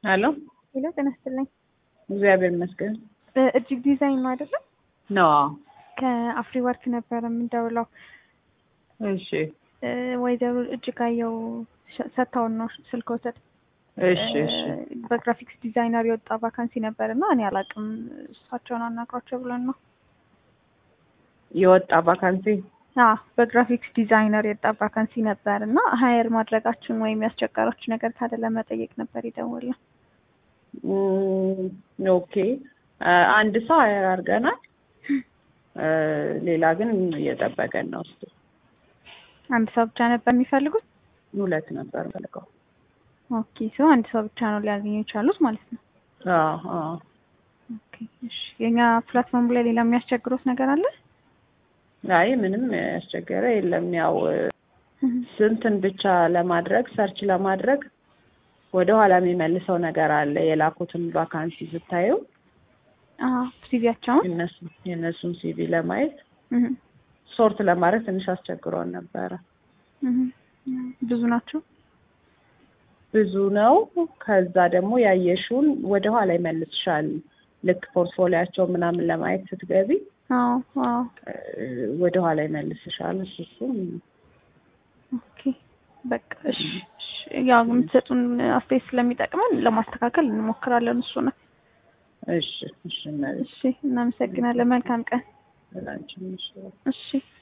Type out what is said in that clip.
ሄሎ ሄሎ ጤና ይስጥልኝ። እግዚአብሔር ይመስገን እጅግ ዲዛይን ነው አይደለም? ነው። ከአፍሪ ወርክ ነበረ የምንደውለው። እሺ እ፣ ወይዘሮ እጅጋየው ሸ- ሰጥተውን ነው ስልክ ወሰድ እሺ እሺ በግራፊክስ ዲዛይነር የወጣ ቫካንሲ ነበር እና እኔ አላውቅም እሳቸውን አናግሯቸው ብለን ነው። የወጣ ቫካንሲ አዎ በግራፊክስ ዲዛይነር የወጣ ቫካንሲ ነበር እና ሀየር ማድረጋችን ወይም ያስቸገራችሁ ነገር ካለ ለመጠየቅ ነበር የደወልነው። እም፣ ኦኬ አ፣ አንድ ሰው ሀየር አድርገናል። እ፣ ሌላ ግን እየጠበቀን ነው። እሱ አንድ ሰው ብቻ ነበር የሚፈልጉት? ሁለት ነበር ፈልገው። ኦኬ ሰው አንድ ሰው ብቻ ነው ሊያገኙ የቻሉት ማለት ነው። አዎ አዎ ኦኬ እሺ። የኛ ፕላትፎርም ላይ ሌላ የሚያስቸግሩት ነገር አለ? አይ ምንም ያስቸገረ የለም። ያው ስንትን ብቻ ለማድረግ ሰርች ለማድረግ ወደ ኋላ የሚመልሰው ነገር አለ። የላኩትን ቫካንሲ ስታዩ አዎ ሲቪያቸውን የነሱ የእነሱን ሲቪ ለማየት ሶርት ለማድረግ ትንሽ አስቸግሮን ነበረ። ብዙ ናቸው። ብዙ ነው። ከዛ ደግሞ ያየሽውን ወደ ኋላ ይመልስሻል። ልክ ፖርትፎሊያቸው ምናምን ለማየት ስትገቢ አዎ አዎ እ፣ ወደ ኋላ ይመልስሻል። እሱ እሱም ኦኬ በቃ እሺ እሺ። ያው የምትሰጡን አስተያየት ስለሚጠቅመን ለማስተካከል እንሞክራለን። እሱ ነው። እሺ እሺ እነዚህ እሺ እናመሰግናለን። መልካም ቀን። ላንቺም እሺ እሺ